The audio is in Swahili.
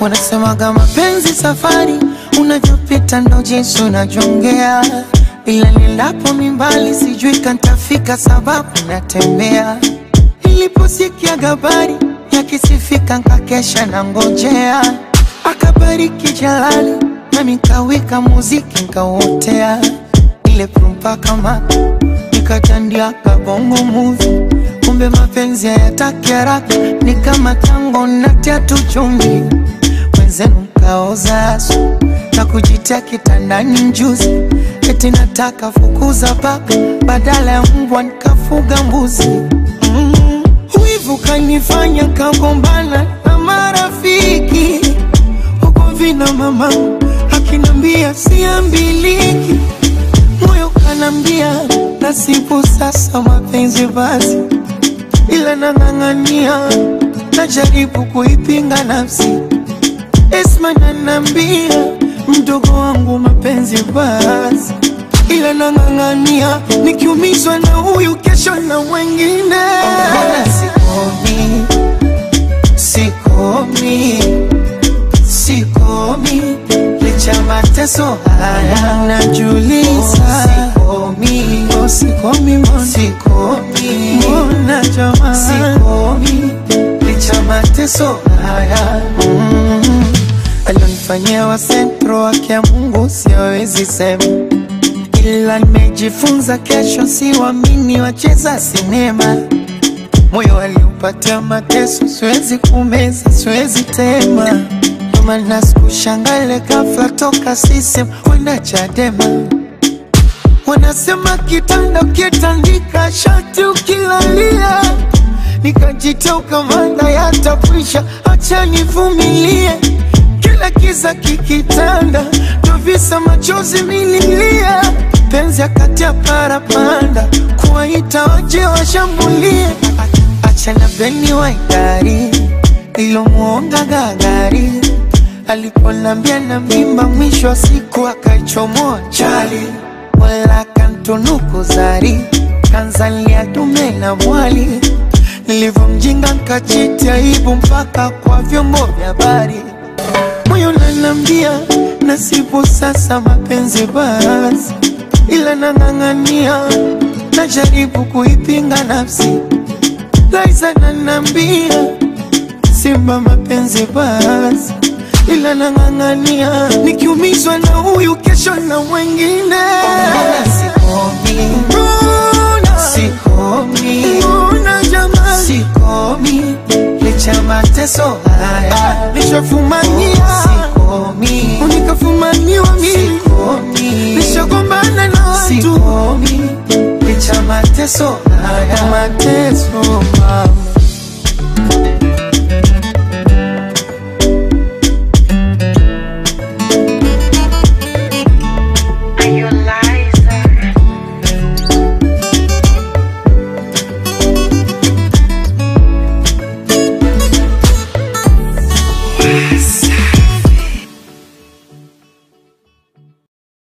Wanasemaga mapenzi safari, unavyopita ndo jinsi unajongea, ila nilapo mimbali sijui kantafika, sababu natembea. Niliposikia habari yakisifika, nkakesha na ngojea, akabariki Jalali nami nkawika muziki nkauotea, ile prumpa kama nikatandia kabongo movie kumbe mapenzi hayataki haraka, ni kama tango natia tu chumvi, wenzenu mkaoza asu na kujitia kitandani njuzi, eti nataka fukuza paka badala ya mbwa nikafuga mbuzi. Mm, wivu kanifanya kagombana na marafiki huko vina mama akinambia siambiliki, moyo kanambia nasibu sasa mapenzi basi ila nang'ang'ania, najaribu kuipinga nafsi. Esma nanambia mdogo wangu mapenzi basi, ila nang'ang'ania, nikiumizwa na huyu kesho na wengine. Sikomi, sikomi, sikomi, licha mateso haya najuliza. Sikomi, oh, sikomi, mbona sikomi, mbona jamani, sikomi, licha mateso haya mm. Alionifanyia wa sentro wake ya Mungu siwezi sema, ila nimejifunza kesho siwamini wacheza sinema moyo aliupatia mateso, siwezi kumeza, siwezi tema. Ndo maana sikushangale ghafla toka sisem kwenda Chadema. Wanasema kitanda ukitandika shati ukilalia, nikajitoka manda yatapwisha, acha nivumilie. Kila kiza kikitanda, ndo visa machozi mililia, penzi akati ya parapanda, kuwaita waje washambulie Achana beni wa idari ilomwonga gagari aliponambia na mimba, mwisho wa siku akaichomoa chali, wala kantunuku zari kanzalia dume na mwali. Nilivyomjinga nkachiti aibu mpaka kwa vyombo vya habari, moyo nanambia nasibu sasa mapenzi basi, ila nang'ang'ania, najaribu kuipinga nafsi Liza nanambia simba mapenzi basi, ila nang'ang'ania, nikiumizwa na huyu kesho na wengine. Sikomi, mbona sikomi, mbona jamani, sikomi, licha mateso haya nishafumania, sikomi, unikafumaniwa mimi, sikomi, nishagombana na watu, sikomi, licha mateso haya mateso mama